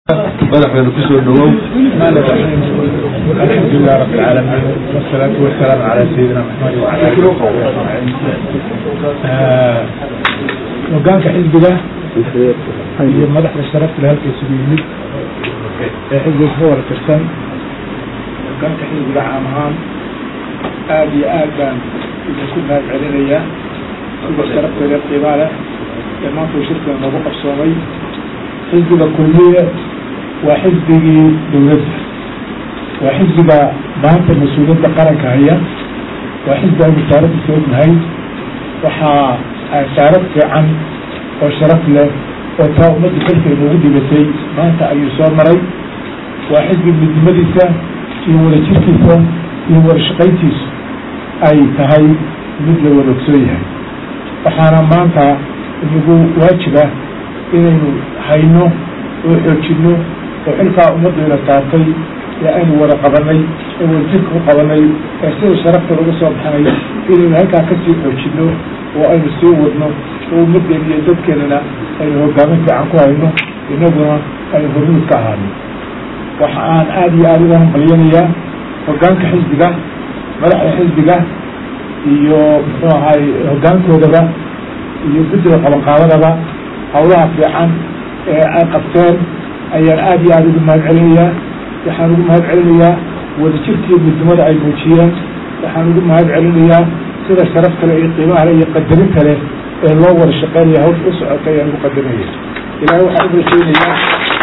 madaxeeda kusoo dhawow الحمد لله رب العالمين والصلاة والسلام على سيدنا محمد وعلى آله وصحبه أجمعين hogaanka xisbiga iyo madaxda sharafta le halka isugu yimid ee xisbiga ka wada tirsan hogaanka xisbiga caam ahaan aada iyo aad baan idinku mahad celinayaa sida sharafteeda qiimaa leh ee maanta uu shirkan noogu qabsoomay xisbiga kulmiye waa xisbigii dowladda waa xisbiga maanta mas-uuliyadda qaranka haya waa xisbi aynu saaradiisa ognahay waxaa saarad fiican oo sharaf leh oo taa ummadda xilka inoogu dhibatay maanta ayuu soo maray waa xisbi midnimadiisa iyo wadajirkiisa iyo wadashaqayntiisu ay tahay mid la wada ogsoon yahay waxaana maanta inagu waajiba inaynu hayno oo xoojino oo xilkaa ummaddeena saartay ee aynu wada qabanay ee wadajirka ku qabanay ee sida sharafta lagu soo baxnay inaynu halkaa kasii xoojino oo aynu sii wadno oo ummaddeena iyo dadkeenana aynu hogaamin fiican ku hayno inaguna aynu hormuud ka ahaano waxa aan aada iyo aada uga hambalyanayaa hogaanka xisbiga madaxda xisbiga iyo muxuu ahay hogaankoodaba iyo guddiga qabanqaabadaba hawlaha fiican ee ay qabteen ayaan aada iyo aada ugu mahad celinayaa waxaan ugu mahad celinayaa wadajirkiiyo midnimada ay muujiyeen waxaan ugu mahad celinayaa sida sharaf kale iyo qiimaha le iyo qadarin kale ee loo wada shaqeynaya hawsha u socotay ayaan ugu qadarinaya ilahay waxaan u rajeynayaa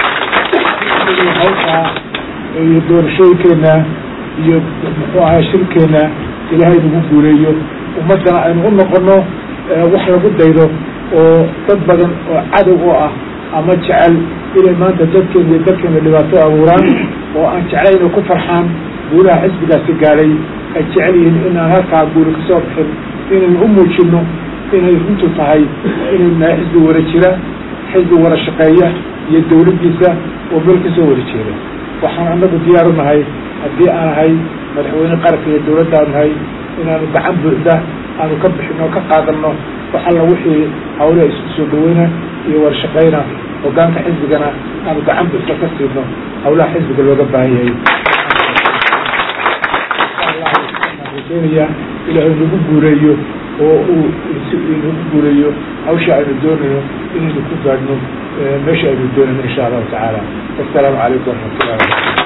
hawshaa iyo doorashooyinkeena iyo muxuu ahay shirkeena ilaahay nagu guuleeyo ummaddana aynu u noqono wax lagu daydo oo dad badan oo cadow oo ah ama jecel inay maanta dadkeena iyo dadkeena dhibaato abuuraan oo aan jeclayn inay ku farxaan guulaha xisbigaasi gaadhay ay jecel yihiin inaan halkaa guuli kasoo bixin inaynu u muujino inay runtu tahay inaynu nahay xisbi wada jira xisbi wada shaqeeya iyo dawladdiisa oo meel kasoo wada jeeda waxaan anagu diyaar u nahay haddii aan ahay madaxweyne qaranka iyo dawladdaanu nahay inaanu gacan buuxda aanu ka bixino ka qaadano wax alla wixii hawlaha isku soo dhaweyna iyo wada shaqeyna hogaanka xisbigana aanu gacan buuxda ka siino hawlaha xisbiga looga baahan yahay rajeynaya ilaahay nagu guuleeyo oo uu nagu guuleeyo hawsha aynu doonayno inaynu ku gaadhno meesha aynu doonayno insha allahu tacaala wasalaamu calaykum waraxmatullahi